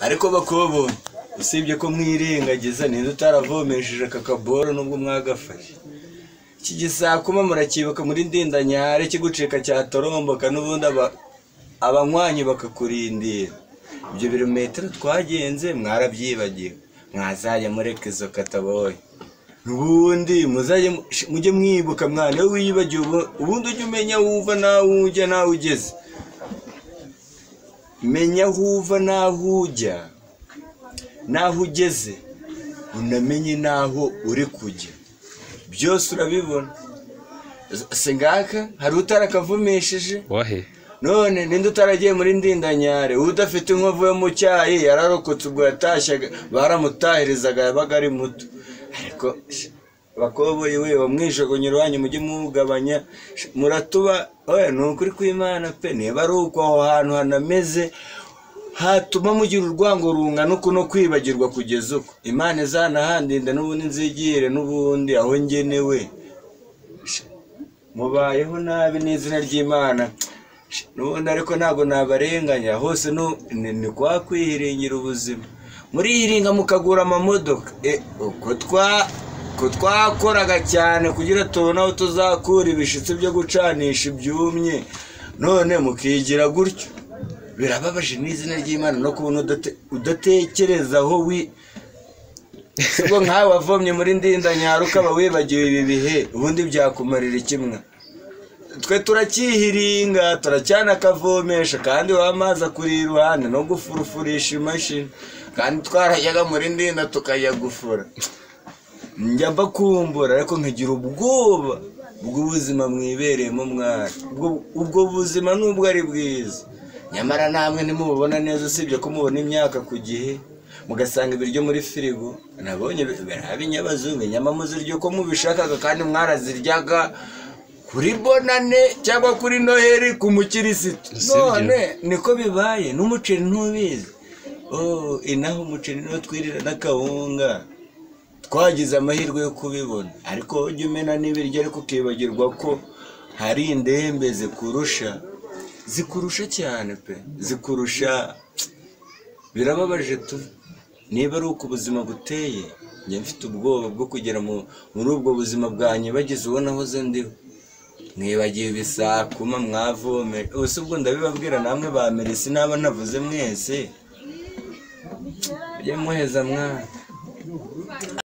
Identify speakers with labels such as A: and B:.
A: ariko bakobonye usibye ko mwirengagiza ninde utaravomesheje aka kaboro nubwo mwagafashe iki gisakuma murakibuka muri ndindanyare kigucika cyatoromboka n'ubundi abanywanyi bakakurindira ibyo birometero twagenze mwarabyibagiwe mwazajya mureka izo kataboye ubundi mujye mwibuka mwana iyo wiyibagiwe ubundi ujye umenya aho uva n'aho ujya n'aho ugeze menya aho uva n'aho ujya n'aho ugeze unamenye n'aho uri kujya byose urabibona si ngaka hari utarakavumesheje
B: wahe
A: none ninde utaragiye muri ndindanyare udafite inkovu yo mu cyayi yararokotse ubwo yatashyaga baramutahirizaga yabaga ari muto ariko bakoboye we wamwijogonye iwanyu mujye muwugabanya muratuba ni ukuri kw'imana pe niba ari uko aho hantu hanameze hatuma mugira urwango rungana uku no kwibagirwa kugeza uko imana izanahandinde n'ubundi nzigire n'ubundi aho ngenewe mubayeho nabi n'izina ry'imana n'ubundi ariko ntabwo nabarenganya hose ni kwa kwihiringira ubuzima murihiringa mukagura amamodoka ko twakoraga cyane kugira tubone aho tuzakura ibishitsi byo gucanisha ibyumye none mukigira gutyo birababaje n'izina ry'imana no kubona udatekereza aho wi ubwo nkawe wavomye muri ndindanyaro ukaba wibagiwe ibi bihe ubundi byakumarira ikimwe twe turakihiringa turacyanakavomesha kandi wamazi akuri iruhande no gufurufurisha imashini kandi twarajyaga muri ndinda tukajya gufura njya mbakumbura ariko nkagira ubwoba bw'ubuzima mwibereyemo mwana ubwo buzima nubwo ari bwiza nyamara namwe ntimububona neza usibye ko mubona imyaka ku gihe mugasanga ibiryo muri firigo nabonye biraba inyabazungu inyama muziryo ko mubishakaga kandi mwaraziryaga kuri bonane cyangwa kuri noheri ku mukirisitu none niko bibaye n'umuceri ntubizi inaho umuceri niwo twirira n'akawunga twagize amahirwe yo kubibona ariko ujya umena n'ibiryo ariko ukibagirwa ko hari indembe zikurusha zikurusha cyane pe zikurusha birababaje tu niba ari uko ubuzima buteye njya mfite ubwoba bwo kugera muri ubwo buzima bwanjye bageze ubona ahoze ndiho mwibagiwe ibisakuma mwavome ubuse ubwo ndabibabwira namwe ba merisi naba ntavuze mwese mujye muheza mwana